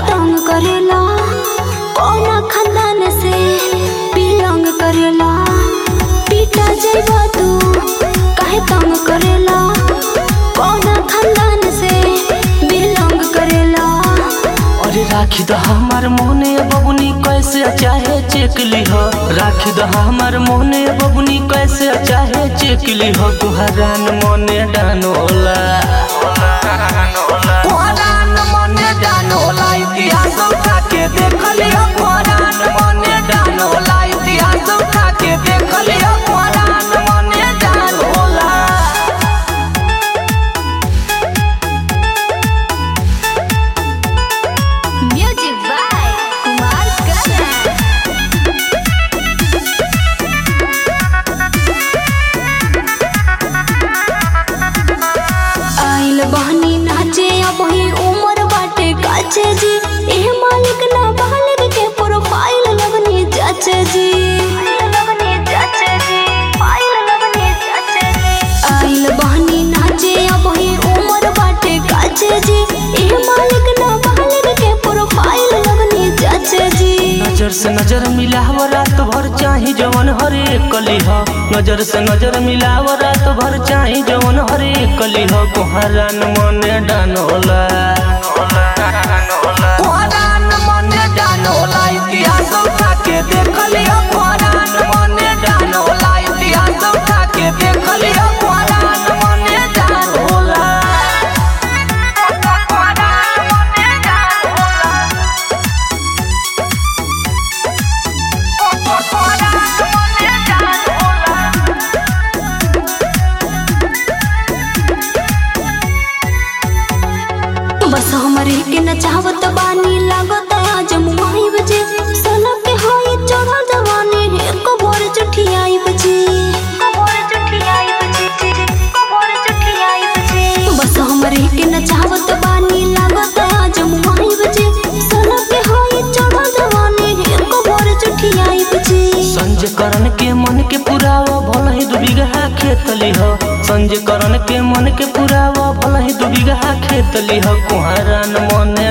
तंग करेला कौना खानदान से बिलोंग करेला पीटा जइबा तू काहे तंग करेला कौना खानदान से बिलोंग करेला अरे राखी द हमार मोहने बबुनी कैसे चाहे चेक लिह राखी द हमार मोहने बबुनी कैसे चाहे चेक लिह कुहरान मने डानोला कुहरान मने डानोला इतिहास उठा के देख लिह कुहरान मने डानोला इतिहास उठा के देख लिह कुहरान मने डानोला म्यूजिक बाय कुमार करण आइल बहनी नाचे अब ही उम्र बाटे काचे जी एह मालिक ना बालिक के प्रोफाइल लगनी जाचे जी आइल बहनी नाचे अब ही उम्र बाटे काचे जी एह मालिक ना बालिक के प्रोफाइल लगनी जाचे जी नजर से नजर मिलाव रात भर चाही जवन हरे कलिह नजर से नजर मिलाव रात भर चाही जवन हरे कलिह कुहरान मने डानोला कुहरान मने डानोला इतिहास उठा के देख लिह कुहरान मने डानोला इतिहास उठा के देख लिह कुहरान मने डानोला बस हमरे के नचावत बानी लागत आज मुआई बजे सोना के होई चढ़ल जवानी हे कबर चठियाई बजे बस हमरे के नचावत बानी लागत आज मुआई बजे सोना के होई चढ़ल जवानी हे कबर चठियाई बजे संजय करण के मन के पुरावा भल ही दू बीघा खेत लिह संजय करण के मन के पुरावा भल ही दू बीघा खेत लिह कुहरान मने